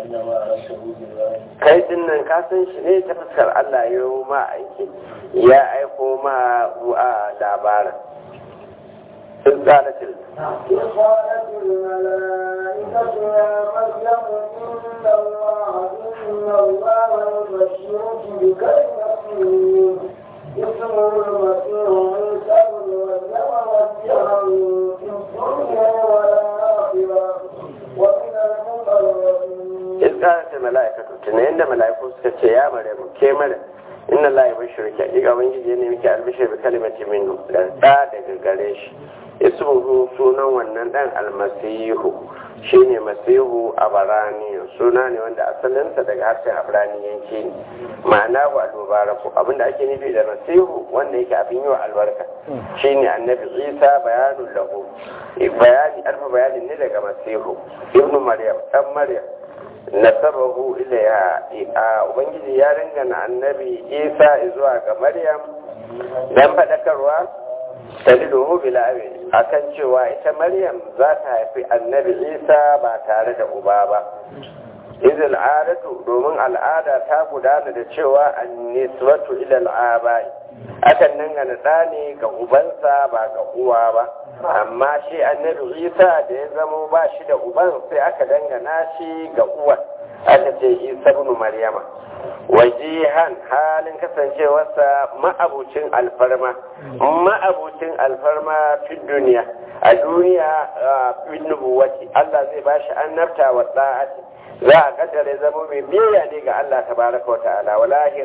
kai din nan ka san shi ne ta fuskar Allah ya yi ma aiki ya aiko ma a labarin sun قالت قالت الملائكة يا مريم إن الله إن الله يبشرك بكلمة منه اسمه المسيح عيسى بن مريم وجها في الدنيا والآخرة ومن المقربين إذ قالت الملائكة تنين ملائكة سكتش يا مريم كي مريم inna Allah ya bashir ki hakika ubangiji ya nemi ki albishir bi kalimati minhu da da daga gare shi ismuhu sunan wannan dan almasihu shine masihu abarani suna ne wanda asalinsa daga harshen abraniyanci ne ma'ana wa al-mubaraku abinda ake nufi da masihu wanda yake abin yi wa albarka shine annabi isa bayanun lahu bayani alfa bayanin ne daga masihu ibnu maryam dan maryam nasabahu ilaiha a ubangiji ya ringana annabi isa zuwa ga maryam dan fadakarwa taliluhu bila abi akan cewa ita maryam za ta haifi annabi isa ba tare da uba ba izil adatu domin al'ada ta gudana da cewa annisbatu ila al'abai akan dangana ɗa ne ga ubansa ba ga uwa ba amma shi annabi isa da ya zamo ba shi da uban sai aka dangana shi ga uwan aka ce isa ibn maryama wajihan halin kasancewarsa ma'abucin alfarma ma'abucin alfarma fi duniya a duniya bin nubuwati Allah zai bashi annabta wa da'ati za a kaddare zama mai biyayya ne ga Allah tabaraka wa ta'ala wa lahira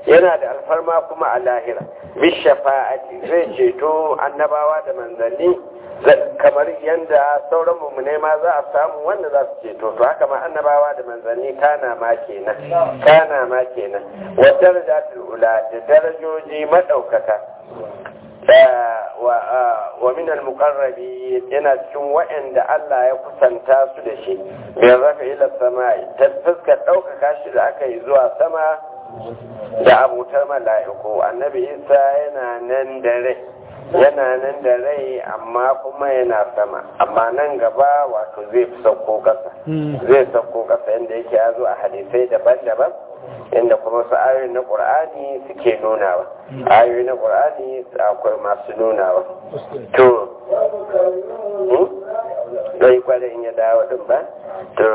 yana da alfarma kuma a lahira bishafa'ati zai ceto annabawa da manzanni kamar yadda sauran mummune ma za a samu wanda za su ceto to haka ma annabawa da manzanni kana ma kenan kana ma kenan wa darajatul ula da darajoji madaukaka wa min al-muqarrabi yana cikin wa'anda Allah ya kusanta su da shi bin rafa ila samai ta fuskar ɗaukaka shi da aka yi zuwa sama da abutar mala'iku annabi isa yana nan da rai yana nan da rai amma kuma yana sama amma nan gaba wato zai fi sauko kasa zai sauko kasa yadda yake ya zo a hadisai daban-daban inda kuma su ayoyi na ƙur'ani suke nunawa ayoyi na ƙur'ani akwai masu nunawa to ɗai kwanan in ya dawo ɗin ba to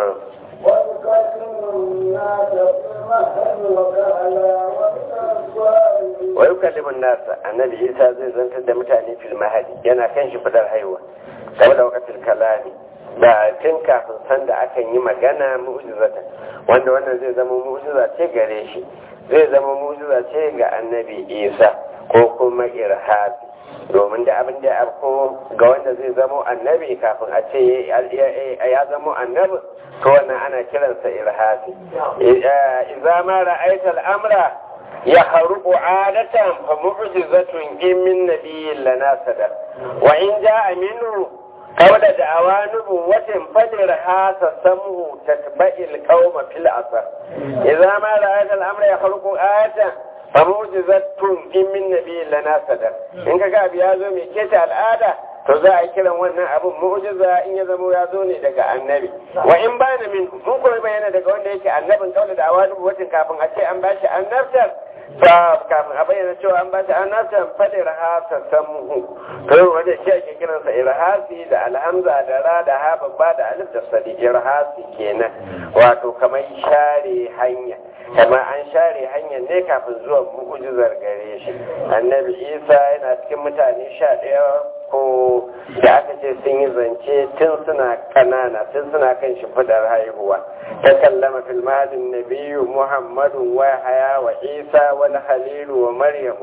wa yukallimun nasa annabi isa zai zantar da mutane fil mahadi yana kan shi fadar haihuwa saboda wakatil kalami da tun kafin sanda akan yi magana mu'jizata wanda wannan zai zama mu'jiza ce gare shi zai zama mu'jiza ce ga annabi isa ko kuma irhabi domin da abin da ya afko ga wanda zai zama annabi kafin a ce ya zama annabi to wannan ana kiransa irhabi idza ma ra'aita al'amra ya haruku adatan fa mu'jizatun in min nabiyyin lana sadar wa in ja'a minhu قول دعوى نبوة فدرها تسمه تتبع القوم في الأثر إذا ما رأيت الأمر يخلق آية فموجزة إن من نبي لنا صدر إن كان بيازو ميكيت الآية to za a kiran wannan abin mu'jiza in ya zamo ya zo ne daga annabi wa in bana min mun kuma bayyana daga wanda yake annabin kaula da awani watan kafin a ce an bashi annabtar fa kafin a bayyana cewa an bashi annabtar fadi rahasa samhu to wanda shi ake kiransa irhasi da alhamza da ra da ha babba da alif da sadi irhasi kenan wato kamar share hanya kamar an share hanyar ne kafin zuwan mu'jizar gare shi annabi isa yana cikin mutane sha ɗaya ko da aka ce sun yi zance tun suna kanana tun suna kan shimfidar haihuwa ta kallama fil mahadin nabiyu muhammadu wa haya wa isa wal halilu wa maryam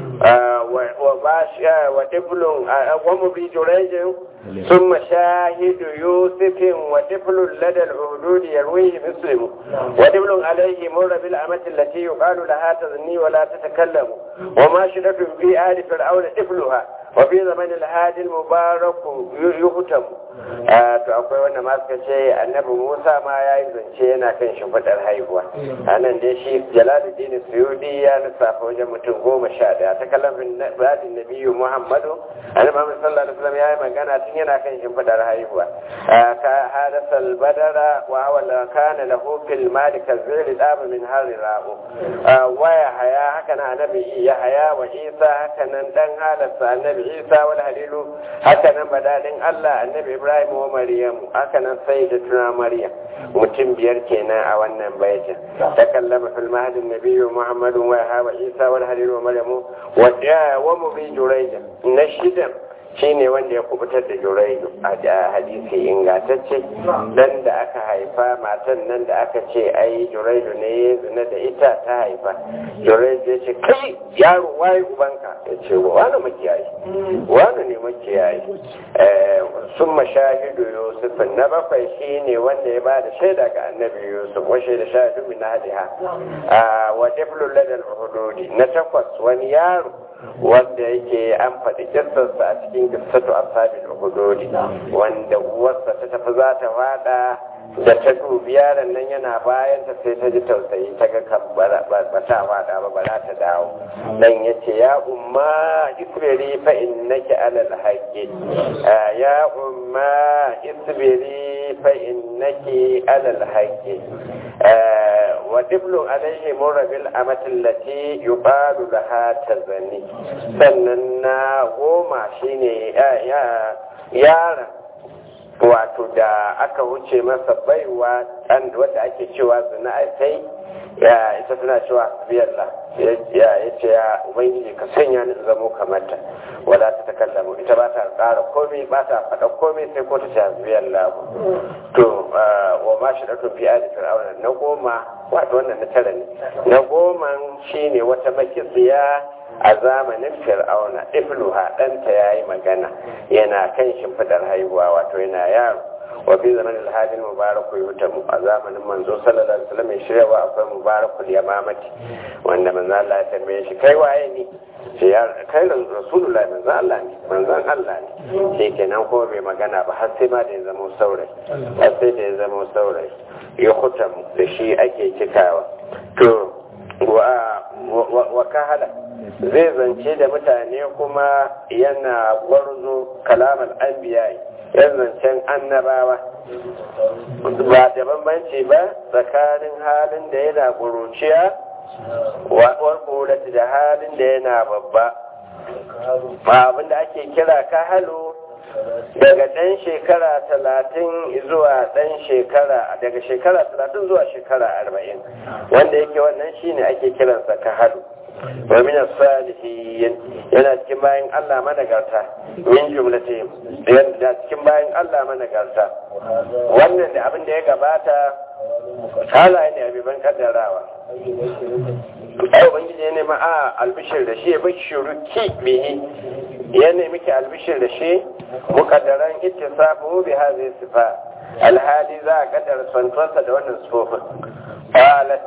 wa basha wa diblun wa mubi jurejin ثم شاهد يوسف وطفل لدى العهدود يرويه مسلم ودبل عليه مر بالأمة التي يقال لها تظني ولا تتكلم وما شدة في آل فرعون طفلها وفي زمن الهادي المبارك يهتم to akwai wanda ma suka ce annabi Musa ma ya yi zance yana kan shimfiɗar haihuwa a nan dai shi Jalaluddin Suyudi ya lissafa wajen mutum goma sha ɗaya ta kallafin badin nabiyu Muhammadu annabi Muhammad sallallahu alaihi wasallam ya yi magana tun yana kan shimfiɗar haihuwa ka hadasa albadara wa awala kana lahu fil mali kazili dama min hari ra'u wa ya haya haka nan annabi ya haya wa Isa haka nan dan halarsa annabi Isa wal halilu haka nan badalin Allah annabi Ibrahim wa Maryam haka nan sai da tuna Maryam mutum biyar kenan a wannan baitin ta kallama fil mahdi nabiyyu Muhammadun wa ya wa Isa wal halilu wa Maryam wa wa mubi jurayja na shidan shine wanda ya kubutar da juraidu a hadisi ingantacce dan da aka haifa matan nan da aka ce ai juraidu ne zina da ita ta haifa juraidu ya ce kai yaro waye ubanka ya ce wani makiyayi wani ne makiyayi sun mashahidu yusuf na bakwai shine wanda ya ba da shaida ga annabi yusuf wa shaida shahidu min hadiha wa diflul ladal hududi na takwas wani yaro wanda yake an faɗi kissarsa a cikin kissatu ashabul hududi wanda uwarsa ta tafi za ta fada da ta dubi yaron nan yana bayan ta sai ta ji tausayi ta ga kan ba ta fada ba ba za ta dawo dan yace ya umma isbiri fa innaki alal haqqi ya umma isbiri fa innaki alal haqqi ودبل عليه مر بالأمة التي يقال لها تزني سننا goma shine yara wato da aka wuce masa baiwa ɗan wadda ake cewa zina a sai ya ita tana cewa biyalla ya ce ya ubangiji ka sanya ni zamo kamar ta wala ta takallamu ita ba ta ƙara komai ba ta faɗa komai sai ko ta ce biyalla to wa ma shi da tun fi aji fir'auna na goma wato wannan na tara ne na goma roman shine wata makitsiya a zamanin fir'auna ifluha ɗanta ya yi magana yana kan shimfiɗar haihuwa wato yana yaro wa fi zaman alhalin mubaraku yutamu a zamanin manzo sallallahu alaihi wasallam shiryawa akwai mubarakul yamamati wanda manzo Allah ya tambaye shi kai waye ne sai ya kai rasulullahi manzo Allah ne manzon Allah ne sai kenan ko bai magana ba har sai ma da ya zama saurayi har sai da ya zama saurayi ya hutamu da shi ake cikawa to wa kahala zai zance da mutane kuma yana gwarzo kalamar anbiya yan zancen annabawa ba da bambanci ba tsakanin halin da yana ƙuruciya warƙurati da halin da yana babba ba abinda ake kira kahalu daga ɗan shekara talatin zuwa ɗan shekara daga shekara talatin zuwa shekara arba'in wanda yake wannan shine ake kiransa kahalu wa min salihin yana cikin bayan Allah managarta min jumlati yana cikin bayan Allah managarta wannan da abin da ya gabata halaye ne abiban kaddarawa ai ubangiji ya nema a albishir da shi ya bashiru ki bihi ya nemi ki albishir da shi mukaddaran ittisafu bi hadhihi sifa alhali za a kaddara santuwarsa da wannan sifofin qalat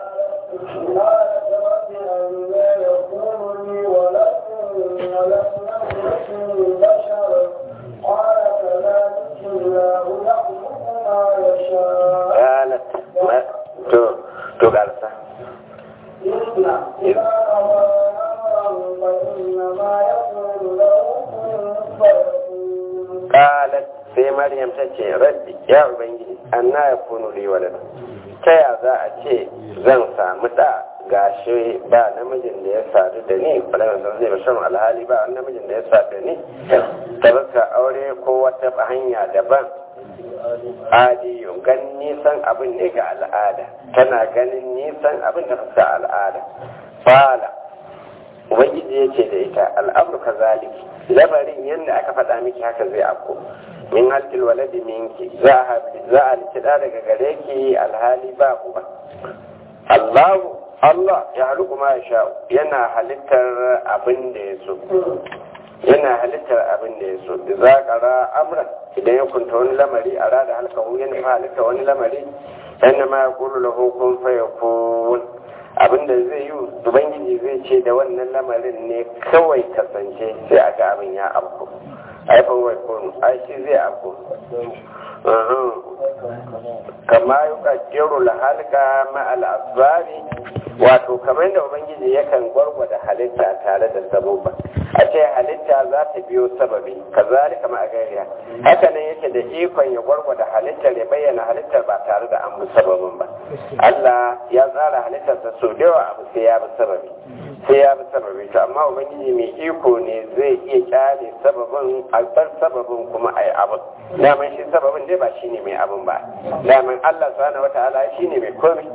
قالت ما تو تو قالت قالت sai maryam ta ce rabbi ya ubangiji anna ya kunu li walad ta ya za a ce zan samu da gashi ba namijin da ya sadu da ni ba da zai ba shan alhali ba namijin da ya sadu da ni ta baka aure ko wata hanya daban adiyun ganin nisan abin ne ga al'ada tana ganin nisan abin da fuska al'ada fala ubangiji ya ce da ita al'amur ka zaliki labarin yadda aka faɗa miki haka zai afko min halkil waladi minki za a likida daga gare ki alhali ba uba Allahu Allah ya halu kuma ya sha yana halittar abin da ya so yana halittar abin da ya so za ƙara amra idan ya kunta wani lamari a rada halkahu yana halitta wani lamari yana ma ya kulu lahu kun faya kun abin da zai yi ubangiji zai ce da wannan lamarin ne kawai kasance sai a ga abin ya afku aifan wai kun ai shi zai afku kama yi kajero lahalka ma'al asbari wato kamar da ubangiji yakan gwargwada halitta tare da sabubba a ce halitta za ta biyo sababi kazalika kama a gariya haka nan yake da ikon ya gwargwada halittar ya bayyana halittar ba tare da an bi sababin ba Allah ya tsara halittarsa sau da yawa abu sai ya bi sababi sai ya bi sababi to amma ubangiji mai iko ne zai iya kyale sababin albar sababin kuma ai abin daman shi sababin dai ba shine mai abin ba daman Allah subhanahu wataala shine mai komai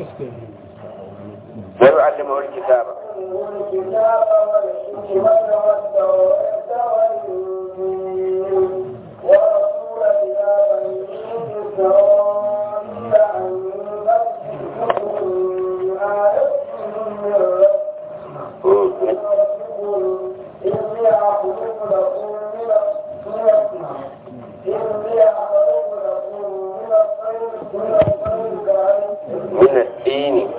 ويعلمه الكتاب الكتاب والحكمة والتوراة والإنجيل ورسول إلى بني إسرائيل أن تكتبوا آية من ربكم إني أخلق لكم من الطين إني أخلق لكم من الطين من الطين كأنتم من الدين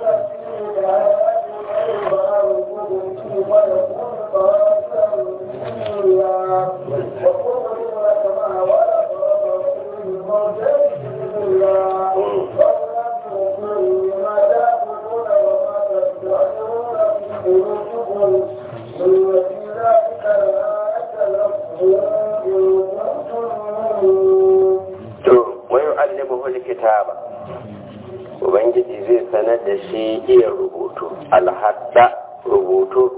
to wayo allimuhu alkitaba ubangiji zai sanar da shi iya rubutu alhadda rubutu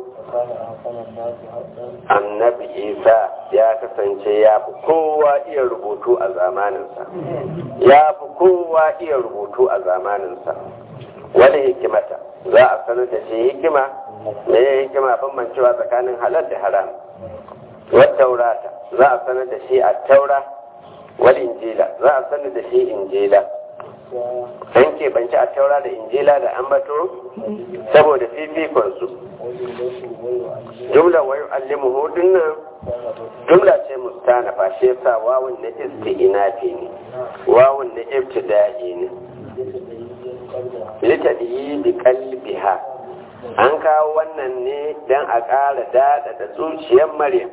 annabi isa ya kasance ya fi kowa iya rubutu a zamaninsa ya fi kowa iya rubutu a zamaninsa wani hikimata za a sanar da shi hikima me ya hikima bambancewa tsakanin halal da haram wata taurata za a sanar da shi a taura wal injila za a sanar da shi injila an keɓanci a taura da injila da ambato saboda fifikonsu jumla wayo allimu hudun nan jumla ce mustana fa shi yasa wawun na isti'inafi ne wawun na ibtida'i ne litadi bi qalbiha an kawo wannan ne dan a ƙara dada da zuciyar maryam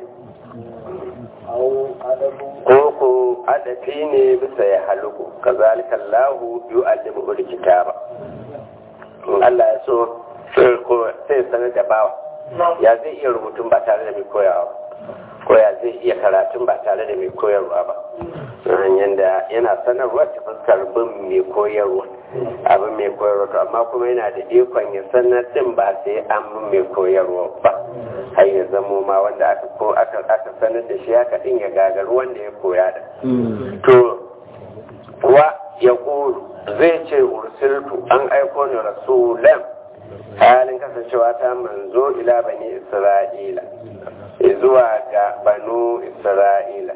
ko ko adafi ne bisa ya haluku kazalika Allahu yu'allimu al-kitaba Allah ya so sai sanar da bawa ya zai iya rubutun ba tare da mai koyawa ko ya zai iya karatun ba tare da mai koyarwa ba hanyar da yana sanarwa ta fuskar bin mai koyarwa abin mai koyarwa to amma kuma yana da ikon ya sanar din ba sai an bin mai koyarwa ba har ya zamo ma wanda aka ko aka aka sanar da shi haka din ya gagaru wanda ya koya da to wa ya zai ce ursiltu an aiko ni rasulan halin kasancewa ta manzo ila bani isra'ila zuwa ga banu isra'ila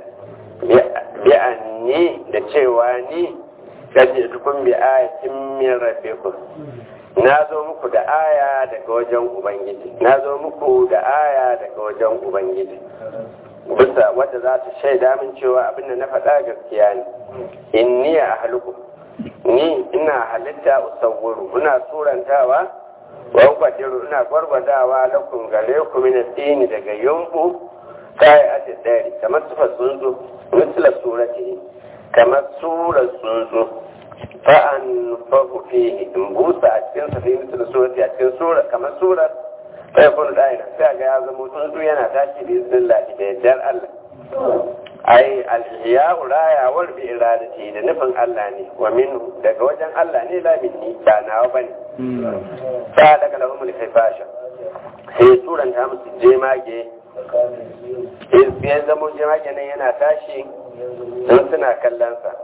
bi'anni da cewa ni kaji tukun bi ayatin min rabbikum na zo muku da aya daga wajen ubangiji na zo muku da aya daga wajen ubangiji bisa wadda za ta shaida min cewa abin da na faɗa gaskiya ne inni a haluku ni ina halitta usawwuru ina surantawa wa kwadiru ina gwargwadawa lakum gare ku min dini daga yumbu kai a tsari kamar sufa tsuntsu misla surati kamar surar tsuntsu fa an fahu fihi in busa a cikin sa fi misla surati a cikin sura kamar surar fa yakun da'ira sai ga ya zama tsuntsu yana tashi bi iznillah da yardar Allah ai al-ihya'u rayawar bi iradati da nufin Allah ne wa minhu daga wajen Allah ne la minni ba nawa bane sa daga lahum al-kifasha sai turan ta musu jemage ya zamo jemage nan yana tashi sun suna kallon sa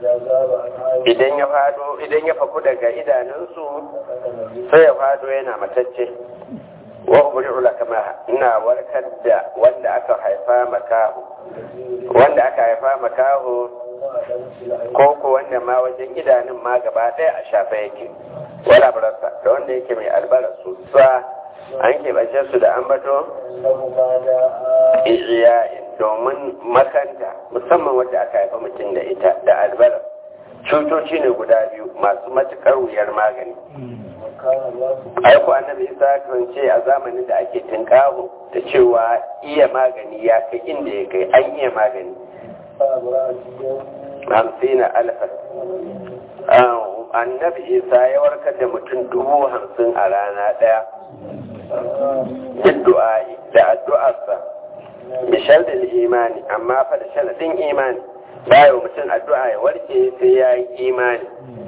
idan ya fado idan ya faku daga idanunsu sai ya fado yana matacce wa ubri'u kama ina warkar da wanda aka haifa makaho wanda aka haifa makaho ko ko wanda ma wajen idanun ma gaba ɗaya a shafa yake wala barasa da wanda yake mai albarasu sa an keɓance su da ambato iya'in domin makanta musamman wanda aka haifa mutum da ita da albaras cutoci ne guda biyu masu matuƙar wuyar magani aiko annabi isa kan ce a zamanin da ake tinkaho da cewa iya magani ya kai inda ya kai an iya magani hamsina alfa annabi isa ya warkar da mutum dubu hamsin a rana ɗaya du'a'i da addu'arsa bishar da imani amma fa da sharaɗin imani bayan mutum addu'a ya warke sai ya yi imani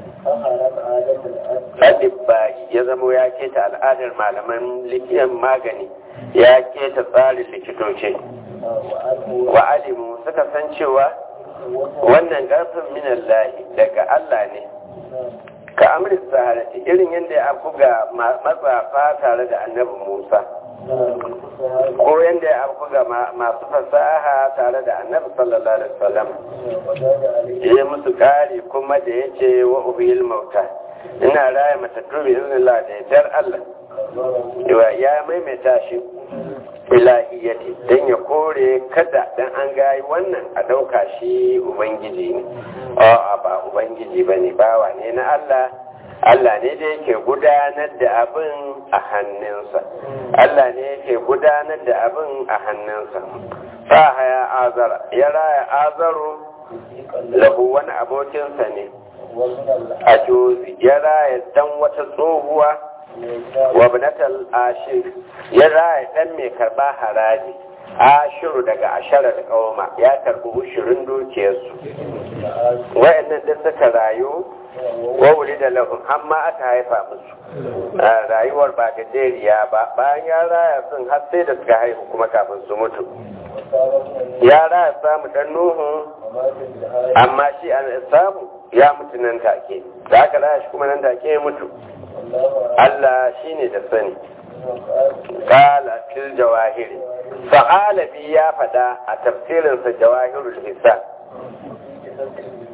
Adibba ya zamo ya keta al'adar malaman likitan magani ya keta tsarin likitoci. Wa alimu suka san cewa wannan garfin minan lahi daga Allah ne. Ka amri saharati irin yadda ya buga matsafa tare da annabi Musa. Ko yadda ya buga masu fasaha tare da annabi sallallahu alaihi wasallam. Ya musu kari kuma da ya ce wa ubiyil mauta. ina raya matattu bi iznillah da yardar Allah yawa ya maimaita shi ilahiyati dan ya kore kada dan an gayi wannan a dauka shi ubangiji ne a'a ba ubangiji bane bawa ne na Allah Allah ne da yake gudanar da abin a hannunsa Allah ne yake gudanar da abin a hannunsa fa haya azara ya raya azaru lahu wani abokinsa ne a jozi ya raya dan wata tsohuwa wa binatal ashir ya raya dan mai karba haraji ashiru daga asharar kauma ya karbi ushirin dukiyarsu wa'annan da suka rayu wa wuri da lahun amma aka haifa musu rayuwar ba gajeriya ba bayan ya raya sun har sai da suka haihu kuma kafin su mutu ya raya samu dan nuhu amma shi an samu ya mutu nan take da aka raya shi kuma nan take ya mutu Allah shi ne da sani kala fil jawahiri fa'alabi ya fada a tafsirinsa jawahirul hisan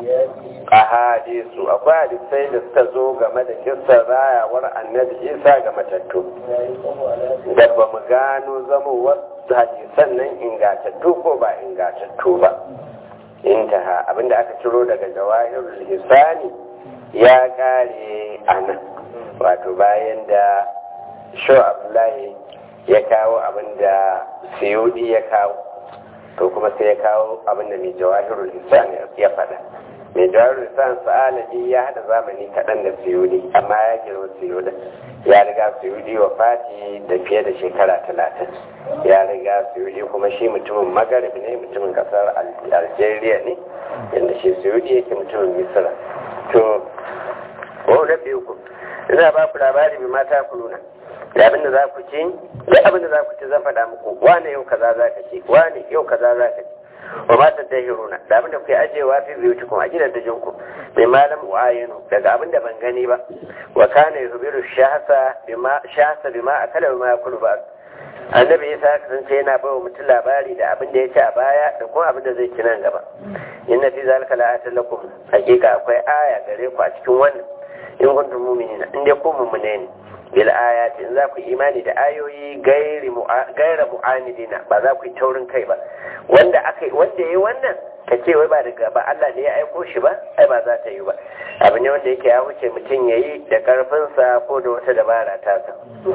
ahadisu akwai hadisai da suka zo game da kissar rayawar annabi isa ga matattu da ba mu gano zamowar hadisan nan ingatattu ko ba ingatattu ba intaha abinda aka ciro daga jawahirul hisani ya kare a nan wato bayan da sho abdullahi ya kawo abinda siyudi ya kawo to kuma sai ya kawo abinda mai jawahirul hisani ya faɗa mai jawahirul hisani sa'alabi ya haɗa zamani kaɗan da siyudi amma ya girma siyudi ya riga suyudi wa fati da fiye da shekara talatin ya riga suyudi kuma shi mutumin magarib ne mutumin kasar algeria ne yadda shi suyudi yake mutumin misira to ko da biyu ku ina ba ku labari mai mata ku nuna da abin da za ku ci da abin da za ku ci zan faɗa muku wane yau kaza za ka ci wane yau kaza za ka ci wa mata dahiruna da abin da ku yi ajewa fi biyu cikin a gidan da jinku mai malam wa'ayinu daga abin da ban gani ba wa kana yuhbiru shahasa bima shahasa bima akala bima yakulu ba annabi isa ya kasance yana ba wa mutum labari da abin da ya ci a baya da kuma abin da zai ci nan gaba inna fi zalika la'atan lakum hakika akwai aya gare ku a cikin wannan in kuntum mu'minina in dai ku mu'mine ne bil ayati in za ku imani da ayoyi gairi gaira mu'anidina ba za ku yi taurin kai ba wanda aka wanda yayi wannan ka ce wai ba daga ba Allah ne ya aiko shi ba ai ba za ta yi ba abu ne wanda yake ya wuce mutum yayi da karfinsa ko da wata dabara ta sa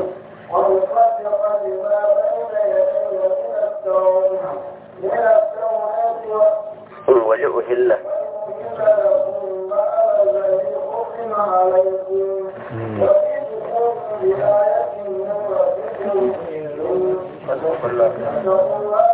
ومصدقا لما بين يدي من التوراة من التوراة waje uhilla وإن لكم بعد الذي حكم عليكم وجئتكم بآية من ربكم فاتقوا الله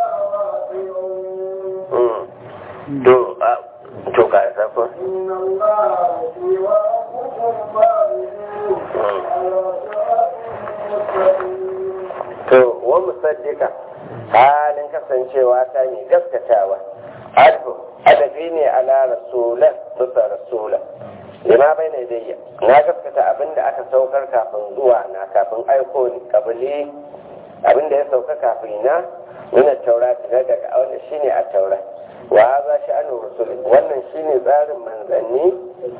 وأطيعون to a to ka sako إن الله يأتي وربكم فاعبدوه على صراط مستقيم to wa musaddika halin kasancewa ta ne gaskatawa alfu adabi ne ala rasulan musa rasula lima bai na dayya na gaskata abinda aka saukar kafin zuwa na kafin aiko ni kabili abinda ya sauka kafin na nuna taura na daga wanda shine a taura wa haza sha'anu rusul wannan shine tsarin manzanni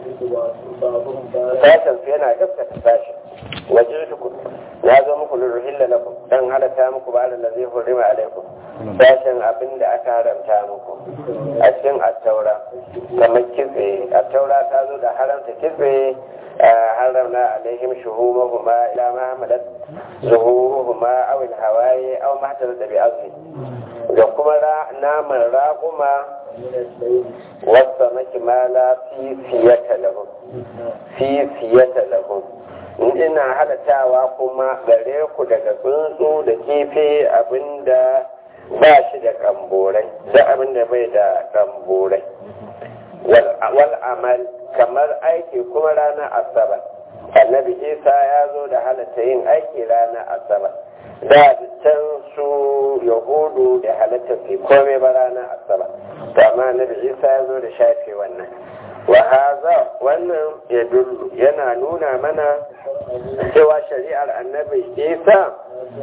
sashen su yana gaskata sashen waje tuku na zo muku lurhilla lakum dan halatta muku ba da zai hurrima alaikum sashen abin da aka haramta muku a cikin attaura kamar kitse attaura ta zo da haramta kitse haramna alaihim shuhumahuma ila ma hamalat zuhuruhuma aw alhawaye aw ma da bi azmi da kuma naman raƙuma wasa maki mala fi fiyata lahum fi fiyata lahum ina halatawa kuma gare ku daga tsuntsu da kifi abinda ba shi da kamborai da abinda bai da kamborai wal amal kamar aiki kuma ranar asabar annabi isa ya zo da halatta yin aiki ranar asabar da can su yahudu da halatta fi komai ba ranar asabar to amma annabi isa ya zo da shafe wannan wa haza wannan ya dullu yana nuna mana cewa shari'ar annabi isa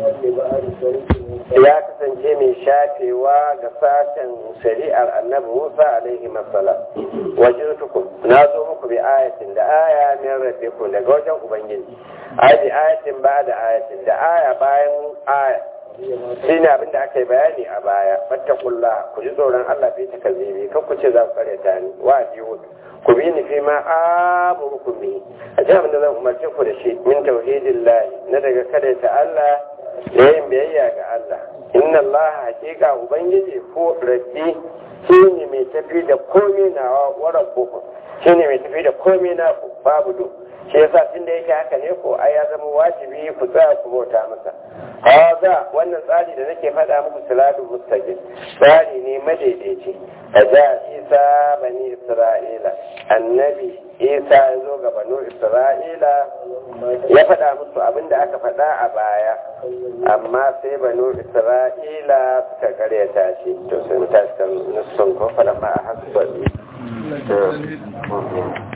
ya kasance mai shafewa ga sashen shari'ar annabi musa alaihi masala wajen tukun na zo muku bi ayatin da aya min rabbikum daga wajen ubangiji ai bi ayatin ba da ayatin da aya bayan aya shi ne abin da aka yi bayani a baya fattakullah ku ji tsoron allah fi takazzibi kan ku ce za ku karyata ni wa biyu ku bi ni fi ma amurukum bi a ji abin da zan umarce ku da shi min tauhidin lahi na daga kada ta Allah da yin biyayya ga Allah inna Allah hakika ubangiji ko rabbi shi ne mai tafi da komai na wa rabbukum shi ne mai tafi da komai na ku babu do shi yasa tun da yake haka ne ko ai ya zama wajibi ku tsaya ku bauta masa haza wannan tsari da nake faɗa muku siladun mustaqim tsari ne madaidaici a ja isa bani isra'ila annabi isa ya zo ga banu isra'ila ya faɗa musu abin da aka faɗa a baya amma sai banu isra'ila suka karyata shi to sai mu tashi kan nufin kofa ma a hasu